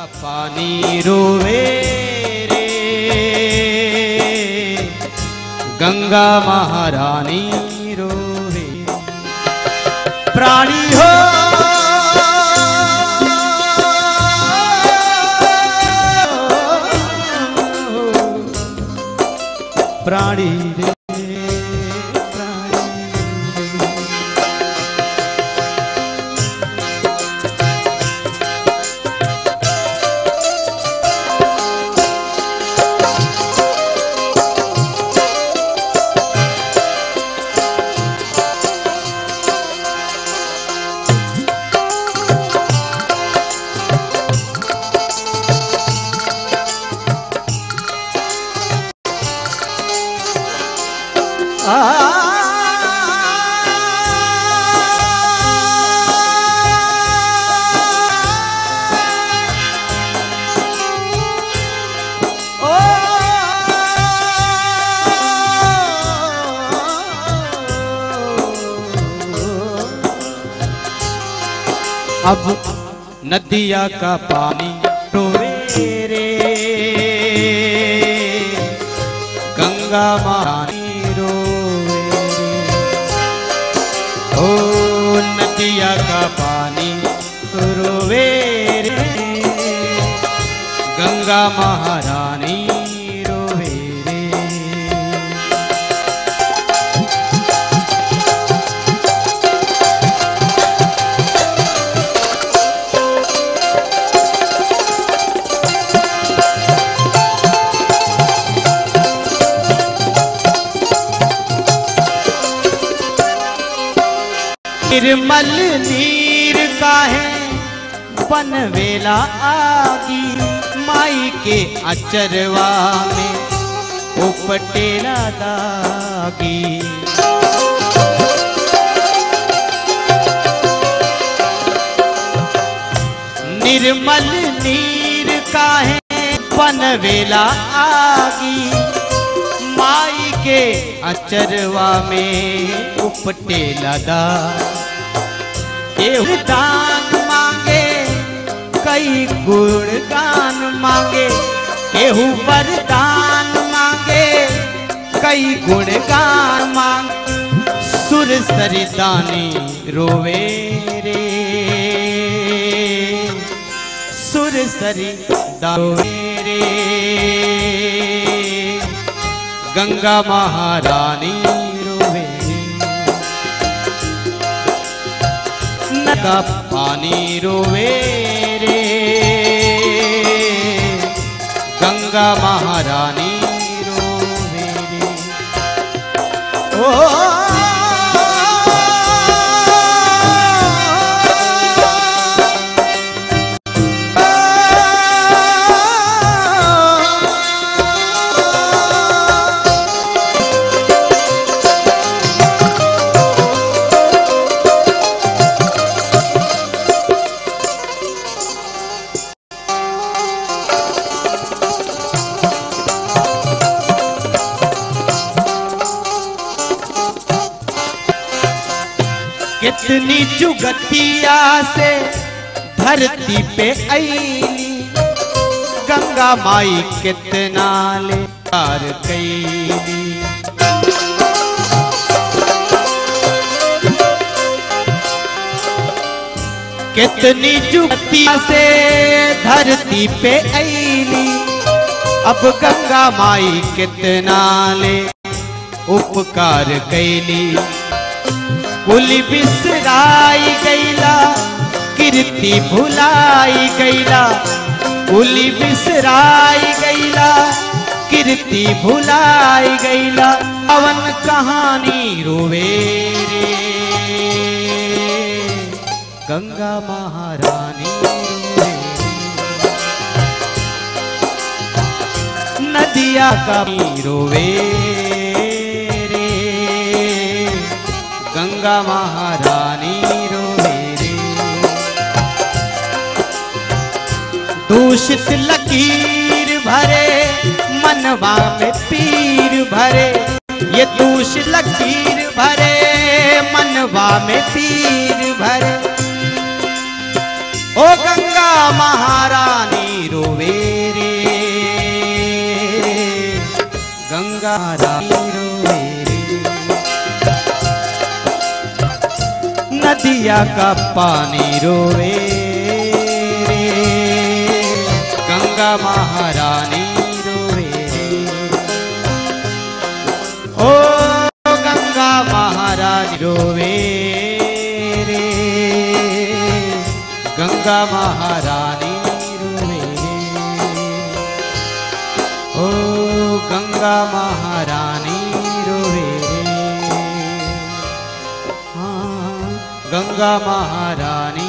पानी रोवे रे गंगा महारानी रोवे प्राणी हो प्राणी रे प्राणी अब नदिया का पानी रोवे रे गंगा महानी रोवे रे ओ नदिया का पानी रोवे रे गंगा महारानी रोवे रे निर्मल नीर काहे बनवेला आगी माई के अचरवा में उपटेला दागी निर्मल नीर काहे बनवेला आगी माई के अचरवा में उपटे लदा केहू दान मांगे कई गुणगान मांगे केहू वरदान मांगे कई गुणगान मांग सुर सरिदानी रोवे रे सुर सरी रोवे रे गंगा महारानी रोवे नका पानी रोवे रे गंगा महारानी रोवे रे ओ कितनी जुगतिया से धरती पे आईली गंगा माई कितना ले पार कैली कितनी जुगतिया से धरती पे आईली अब गंगा माई कितना ले उपकार कैली कुल बिसराई गैला कीर्ति भुलाई गैला कुल बिसराई गैला कीर्ति भुलाई गैला पवन कहानी रोवे रे गंगा महारानी रोवे नदिया का रोवे रे गंगा महारानी रोवे रे दूषित लकीर भरे मनवा में पीर भरे ये दूषित लकीर भरे मनवा में पीर भरे ओ गंगा महारानी नैया का पानी रोवे रे गंगा महारानी रोवे रे ओ गंगा महारानी रोवे रे गंगा महारानी रोवे रे ओ गंगा महारानी रोवे रे हाँ गंगा महारानी